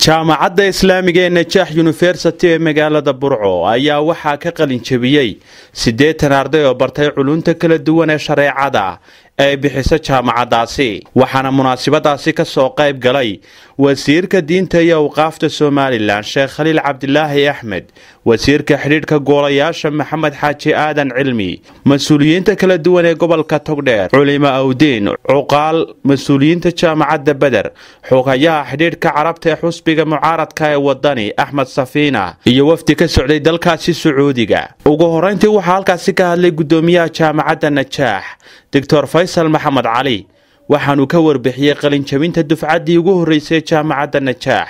jaamacadda islaamiga ee najaax yunifersity ee magaalada burco ayaa waxaa ka qalin jebiyey siddeetan arday oo bartay culunta kala duwan ee shareecada ay bixiso jaamacaddaasi waxaana munaasabadaasi ka soo qayb galay wasiirka diinta iyo awqaafta somalilan sheekh khaliil cabdilaahi axmed wasiirka xidhiidhka goolayaasha maxamed xaaji aadan cilmi mas-uuliyiinta kala duwan ee gobolka togdheer culimo awdiin cuqaal mas-uuliyiinta jaamacadda beder xogayaha xidhiidhka carabta ee xusbiga mucaaradka ee wadani axmed safiina iyo wafdi ka socday dalkaasi sacuudiga ugu horeyntii waxaa halkaasi ka hadlay gudoomiyaha jaamacadda najaax doctor faysal maxamed cali waxaanu ka warbixiyey qalinjabinta dufcaddii ugu horreysay jaamacadda najaax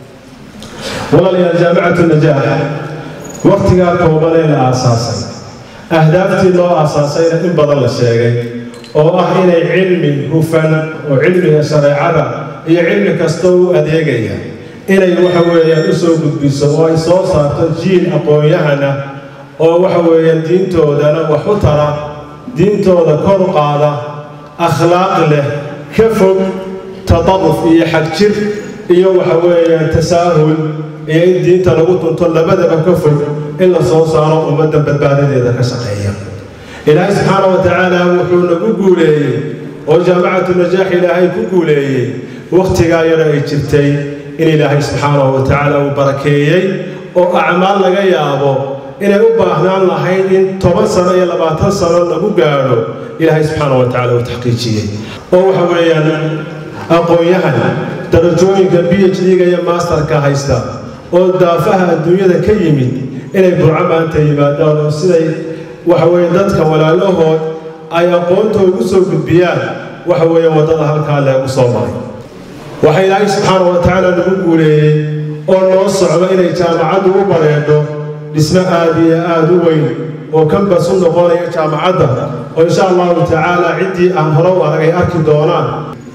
walaalayaal jaamicatu najaax wakhtigaa kooban ee la aasaasay ahdaaftii loo aasaasayna in badan la sheegay oo ah inay cilmi hufan oo cilmiga shareecada iyo cilmi kasta u adeegaya inay waxa weeyaan u soo gudbiso oo ay soo saarto jiil aqoon-yahana oo waxa weeyaan diintoodana wax u tara diintooda kor qaada akhlaaq leh ka fog tadaruf iyo xagjir iyo waxa weeyaan tasaahul iyo in diinta lagu tunto labadaba ka fog in la soo saaro ummadda badbaadadeeda ka shaqeeya ilaahay subxaana wa tacaala wuxuu nagu guuleeyey oo jaamacatu najaax ilaahay ku guuleeyey wakhtigaa yara ay jirtay in ilaahay subxaanahu wa tacaala uu barakeeyey oo acmaal laga yaabo inay u baahnaan lahayd in toban sano iyo labaatan sano lagu gaadho ilaahay subxaana wa tacala uu taxqiijiyey oo waxa weeyaan aqoon-yahan darajooyinka b h d-ga iyo masterka haysta oo daafaha adduunyada ka yimid inay burco maanta yimaadaan oo siday waxa weeye dadka walaalahood ay aqoonta ugu soo gudbiyaan waxa weeye waddada halkaa leegu soo maray waxaa ilaahay subxaana wa tacaala nagu guuleeyey oo noo socdo inay jaamacaddu u bareedho dhismo aada iyo aada u weyn oo kambas u noqonaya jaamacadda oo insha allahu tacaala ciddii aan hore u arag ay arki doonaan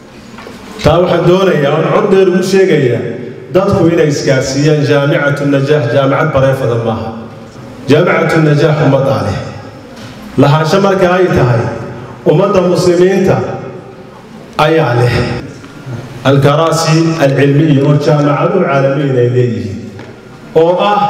taa waxaan doonayaa oon cod dheer ugu sheegayaa dadku inay isgaarsiiyaan jaamicatu najaax jaamacad bareefada maaha jaamicatu najaax ummaddaa leh lahaansho marka ay tahay ummadda muslimiinta ayaa leh alkaraasi alcilmiya oo jaamacadu caalamiyin ay leeyihiin oo ah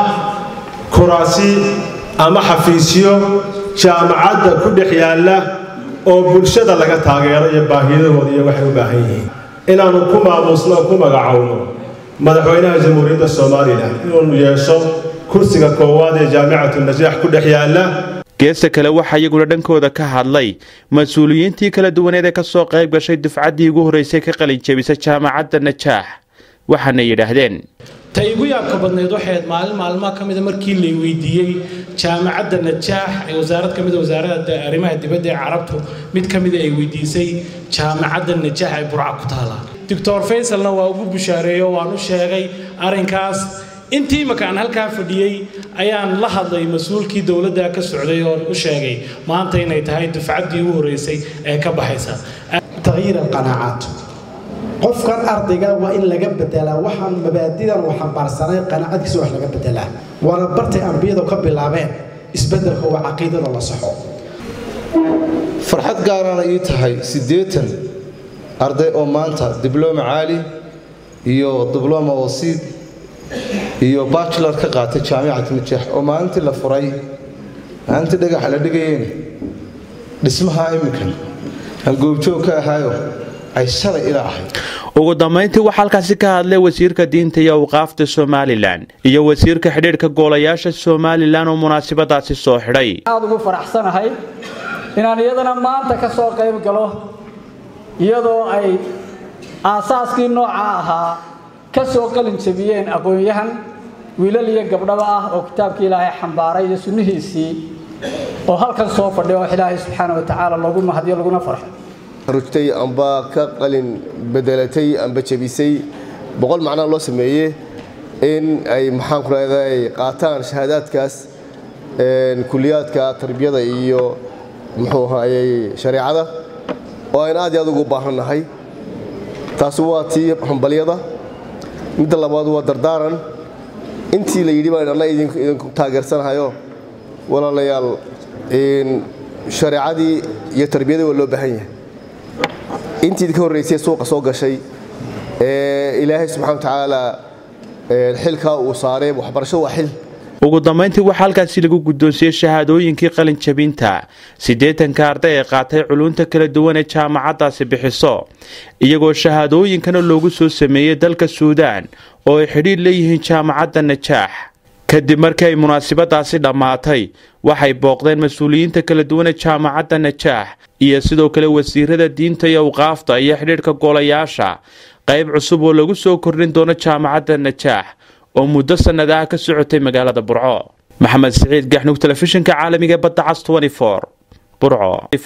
kuraasi ama xafiisyo jaamacadda ku dhex yaalla oo bulshada laga taageero iyo baahiyadahooda iyo waxay u baahan yihiin inaannu ku maamuusno oo ku magacowno madaxweynaha jamhuuriyadda somalilan inuunu yeesho kursiga koowaad ee jaamicatu najaax ku dhex yaalla geesta kale waxaa iyaguna dhankooda ka hadlay mas-uuliyiintii kala duwaneed ee kasoo qayb gashay dufcaddii ugu horreysay ka qalin jebisa jaamacadda najaax waxaana yidhaahdeen ta igu yaabka badnayd waxayd maalin maalmaha ka mida markii lay weydiiyey jaamacadda najaax ee wasaarad ka mida wasaaradda arrimaha dibadda ee carabtu mid ka mida ay weydiisay jaamacadda najaax ee burca ku taala doctor faysalna waa ugu bushaareeyo waan u sheegay arrinkaas intii imaka aan halkaa fadhiyey ayaan la hadlay mas-uulkii dowladda ka socday oon u sheegay maanta inay tahay dufcaddii ugu horreysay ee ka baxaysa tagyiir alqanaacaat qofkan ardayga waa in laga bedelaa waxaan mabaadidan uu xambaarsanay qanaacadkiisa wax laga bedelaa waana bartay ambiyadu ka bilaabeen isbedelka waa caqiidada la saxo farxad gaarana ii tahay siddeetan arday oo maanta diblooma caali iyo diblooma wasiid iyo bachelor ka qaatay jaamicatu najaax oo maalintii la furay maalintii dhagaxa la dhigayeen dhismaha iminkan aan goobjoog ka ahaayo ay shalay ila ahayd ugu dambayntii waxaa halkaasi ka hadlay wasiirka diinta iyo awqaafta somalilan iyo wasiirka xidhiidhka goolayaasha somalilan oo munaasabadaasi soo xidhay aad ugu faraxsanahay inaan iyadana maanta ka soo qayb galo iyadoo ay aasaaskii nooca ahaa ka soo qalin jabiyeen aqoon-yahan wiilal iyo gabdhaba ah oo kitaabkii ilaahay xambaaray iyo sunnihiisii oo halkan soo fadhiya oo ilaahay subxaana wa tacaala loogu mahadiyo laguna farxo rugtay amba ka qalin bedelatay amba jebisay boqol macnaa loo sameeye in ay maxaan ku leedahay qaataan shahaadaadkaas kuliyaadka tarbiyada iyo muxuu ahaayey shareecada oo aynu aad iyo aad ugu baahannahay taasi waa tii hambalyada midda labaad waa dardaaran intii la yidhi baan anna idinku taageersanahayo walaalayaal shareecadii iyo tarbiyadii waa loo baahan yahay intii ka horraysay suuqa soo gashay ee ilaahay subxana wa tacaala xilkaa uu saaray waxbarasho waa xil ugu dambayntii waxaa halkaasi lagu guddoonsiiyey shahaadooyinkii qalinjabinta siddeetanka arday ee qaatay culunta kala duwan ee jaamacaddaasi bixiso iyagoo shahaadooyinkana loogu soo sameeyey dalka suudaan oo ay xidhiir leeyihiin jaamacadda najaax kadib markii ay munaasabadaasi dhammaatay waxay booqdeen mas-uuliyiinta kala duwan ee jaamacadda najaax iyo sidoo kale wasiirada diinta iyo awqaafta iyo xidhiidhka golayaasha qayb cusub oo lagu soo kordhin doono jaamacadda najaax oo muddo sannadaha ka socotay magaalada burco maxamed siciid gaxnug telefishinka caalamiga badda cas burco